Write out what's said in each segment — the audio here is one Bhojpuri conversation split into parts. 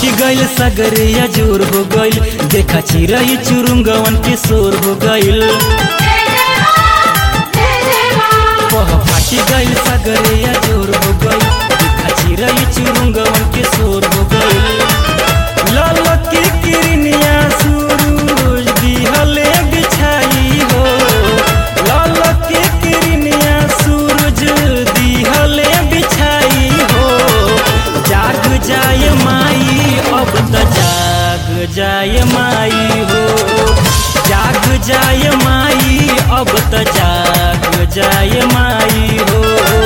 फाटी गइल सगरिया जोर हो गइल देखा चिरई चुरुंगवन के शोर हो गइल पह फाटी गइल सगरिया जोर हो गइल देखा चिरई चुरुंगवन के शोर हो गइल लाल की किरनिया सूरज दिहले बिछाई हो लाल की किरनिया सूरज दिहले बिछाई हो जाग जाए माई अब त जाग जाए माई हो जाग जाए माई अब त जाग जाए माई हो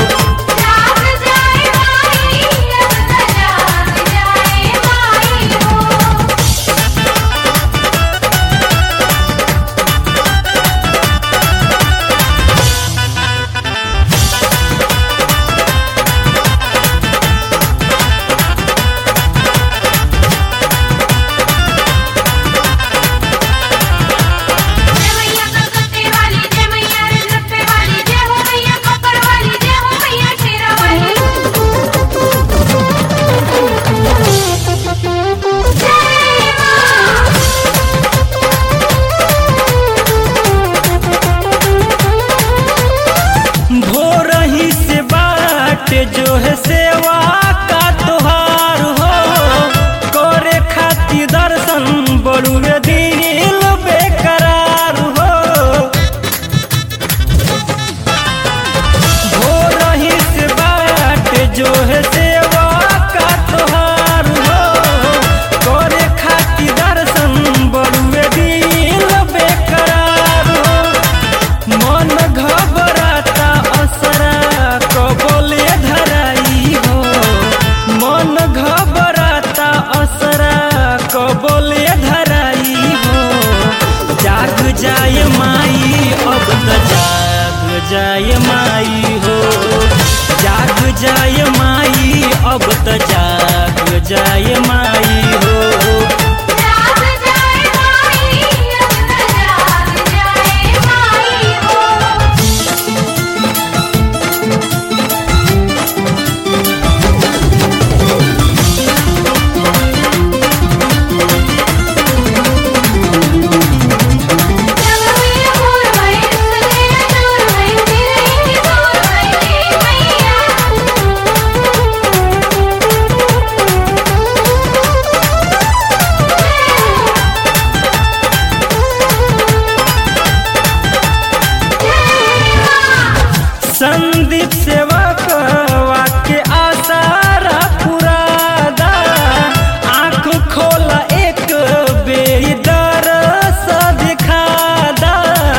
जय मैया कलकत्ते वाली जय मैया रजरप्पे वाली जय हो मैया कपर वाली जय हो मैया शेरा वाली जय मां भोर ही से बाट जो है सेवा का त्योहार हो करे खातिर दर्शन बड़ुए दिल बेकरार हो भोर ही से बाट जो है सेवा का त्योहार हो करे खातिर दर्शन बड़ुए दिल बेकरार हो मन घबराता असरा कबले धराई हो मन घबराता असरा कबले धराई हो जाग जाए माई अब त जाग जाए माई हो जाग जाए माई अब त जाग जाए माई हो जाग जाए माई अब त जाग जाए माई हो जब मैया मोर भई सगे दूर भई तेरे ही दूर भई मैया संदीप सेवक वाक्य आसारा पुरादा आँख खोला एक बेरी दरस दिखादा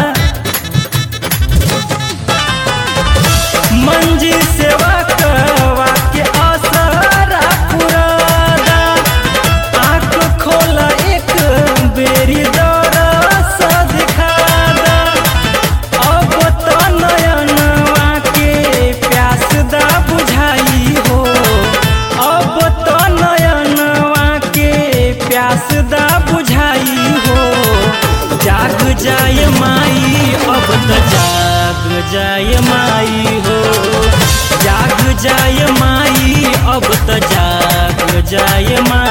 मंजी सेवक वाक्य आसारा पुरादा आँख खोला एक बेरी दरस दिखादा अब त नयनवा के प्यास दा बुझाई हो अब त नयनवा के प्यास दा बुझाई हो जाग जाए माई अब त जाग जाए माई हो जाग जाए माई अब त जाग जाए माई